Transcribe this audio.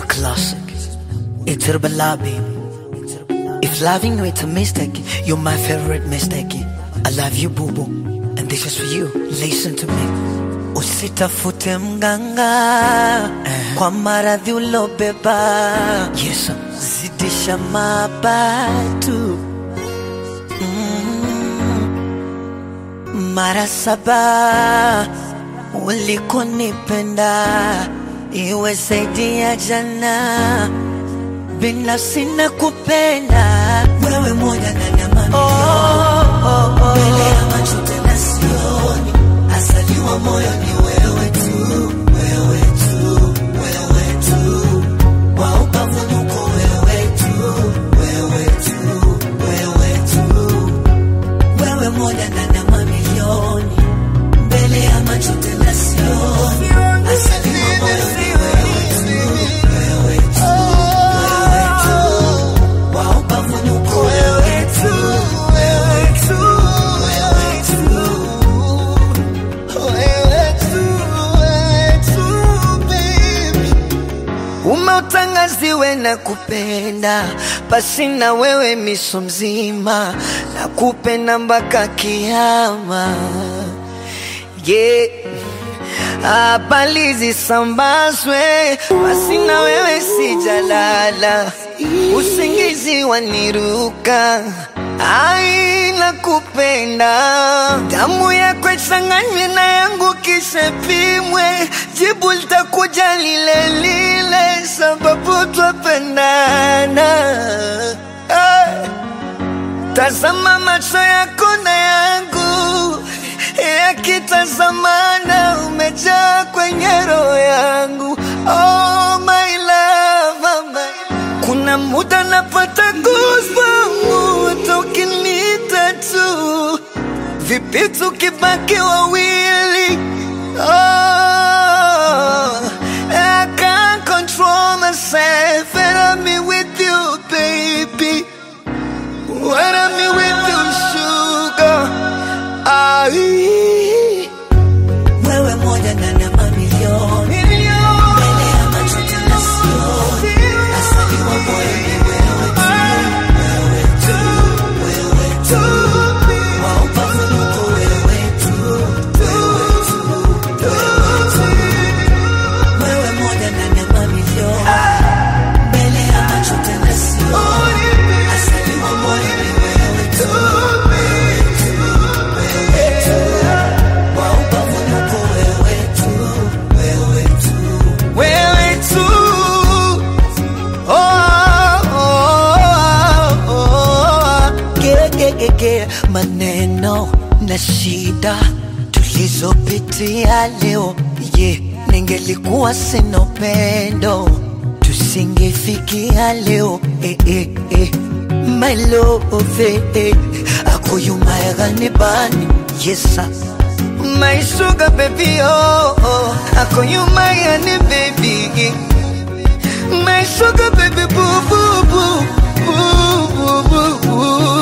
classic. It's Herbala, baby. If loving you it's a mistake, you're my favorite mistake. I love you, boo boo. And this is for you. Listen to me. Usitafute mganga kwa maradhi ulobeba. Yes, sir. zidisha mabatu mara saba ulikonipenda iwe zaidi ya jana binafsi na kupenda wewe moja ndani ya mamilioni oh, oh, oh. mbele ya macho tena sioni asaliwa moyo ni wewe tu wewe tu wewe tu wa ukavunuko wewe tu wewe tu wewe tu wewe moja ndani ya mamilioni mbele ya macho tena sioni asaliwa moyo ni wewe tu wewe tu wewe tu wa ukavunuko wewe tu wewe tu wewe tu umeutangaziwe na kupenda pasi na wewe miso mzima na kupenda mpaka kiama yeah. habari zisambazwe basi na wewe sijalala usingizi waniruka ai nakupenda damu yako ichanganywe na yangu kisha pimwe jibu litakuja lile lile sababu twapendana hey. Tazama macho yako na yangu yakitazamana, umejaa kwenye roho yangu. Oh my love, oh my. Kuna muda napata goosebumps ukiniita tu, vipi tukibaki wawili? Oh, I can't control myself and I'm with you, baby. When I'm with you, sugar. Ai. Wewe moja ndani ya mamilioni. Mbele ya macho tena sioni. Asaliwa moyo ni wewe tu. Wewe tu. Wewe tu. Wa upavunuko wewe tu. Wewe tu. Wewe tu. Wewe moja ndani ya mamilioni. Mbele ya macho tena sioni. Asaliwa moyo ni wewe tu. Wewe tu. Wewe tu. Wa upavunuko wewe tu. Wewe tu. Wewe tu. Oh, oh, oh, oh. Ge- ge- ge- ge. Maneno na shida tulizopitia leo ye ningelikuwa sina upendo tusingefikia leo eh, eh, eh. My love eh, eh. akoyumayagani bani yesa My sugar baby oh, oh. akoyumayani baby My sugar baby boo boo boo boo boo boo boo